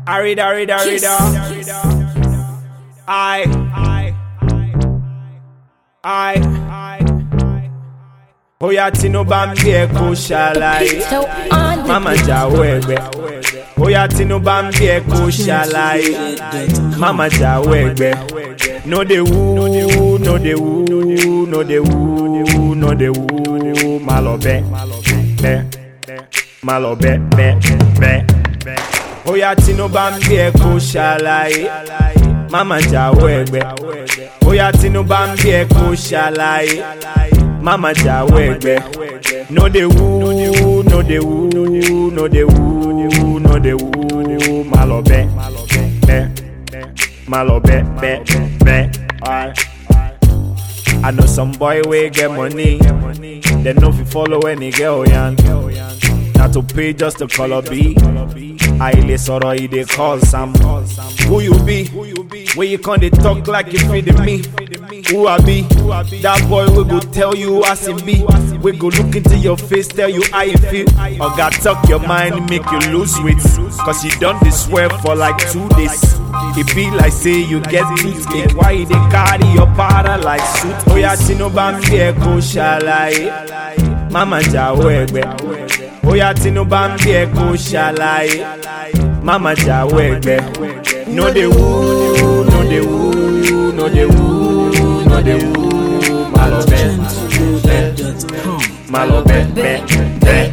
Arida, arida, arida. I, I, I. Bóyá Tinubu bá ń bí ẹ kó ṣàlàyé. So on the Mama jáwọ́ ẹgbẹ́. Bóyá Tinubu bá ń bí ẹ kó ṣàlàyé. Mama jáwọ́ ẹgbẹ́. No dey woo, no dey woo, no dey woo, no dey woo. Má lọ bẹ́, bẹ́, má lọ bẹ́, bẹ́, bẹ́. Bóyá Tinubu bá ń bí ẹ kó ṣàlàyé. Mama jáwọ́ ẹgbẹ́. Bóyá Tinubu bá ń bí ẹ kó ṣàlàyé. Mama jáwọ́ ẹgbẹ́. No dey woo, no dey woo, no dey woo, no dey woo. Má lọ bẹ́, bẹ́, má lọ bẹ́, bẹ́, bẹ́. Alright. I know some boy wey get money, dem no fit follow any girl yan. Na to pay just to call up B. Àìlè sọ̀rọ̀ e dey cause am. Who you be? Wey you come dey talk like you fit me? Who I be? That boy wey go tell you as e be. Wey go look into your face tell you how you feel. Oga talk your mind make you lose weight. Cause you don dey swear for like two days. E be like say you get toothache. Why you dey carry your powder like suit? Oya Tinubu bá ń bí ẹ kó ṣàlàyé. Mama jáwọ́ ẹgbẹ́. Oya Tinubu bá ń bí ẹ kó ṣàlàyé. Mama jáwọ́ ẹgbẹ́. No dey woo, no dey woo, no dey woo, no dey woo. Má lọ bẹ́, bẹ́, má lọ bẹ́, bẹ́, bẹ́.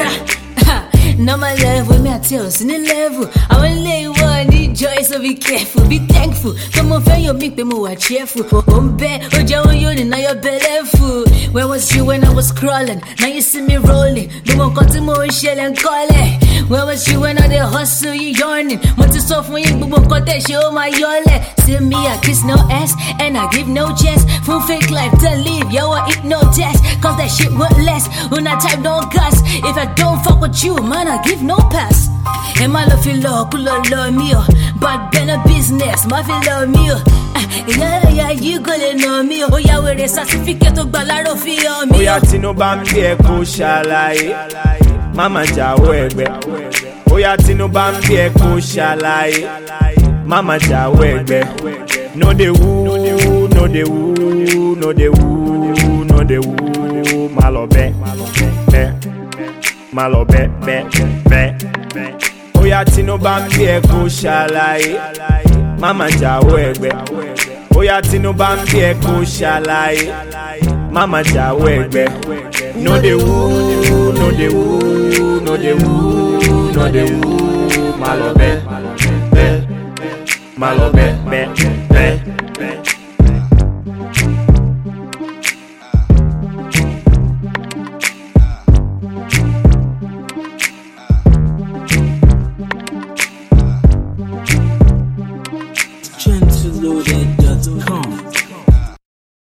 Normal level, me I tell you, in level. I want lay one, need joy, so be careful, be thankful. Come on, fail your make me more cheerful. Um, be, oh, Joe, you now you're bellyful. Where was you when I was crawling? Now you see me rolling. No one got to more shell and call it. Where was you when I did hustle, you yawning? Want to soft when you boom, cut that show my yole. See me, I kiss no ass, and I give no chance. Full fake life to live, yo, I eat no test. Cause that shit won't last. When I type no gas, if I don't fuck with you, man, I give no pass. And my love feel love, cool love, love me, oh. But been a business, my feel love me, oh. Ah, Yeah, yeah, you gonna know me, oh. Oh, yeah, where the certificate of Balaro feel me, Bóyá oh. Tinubu bá ń bí ẹ kó ṣàlàyé. Mama jáwọ́ ẹgbẹ́. Bóyá Tinubu bá ń bí ẹ kó ṣàlàyé. Mama jáwọ́ ẹgbẹ́. No dey woo, no dey woo, no dey woo, no dey woo. Má lọ bẹ́, bẹ́, má lọ bẹ́, bẹ́, bẹ́. Bóyá Tinubu bá ń bí ẹ kó ṣàlàyé. Mama jáwọ́ ẹgbẹ́. Bóyá Tinubu bá ń bí ẹ kó ṣàlàyé. Mama jáwọ́ ẹgbẹ́. No dey woo, no dey woo, no dey woo, no dey woo. Má lọ bẹ́, bẹ́, má lọ bẹ́, bẹ́,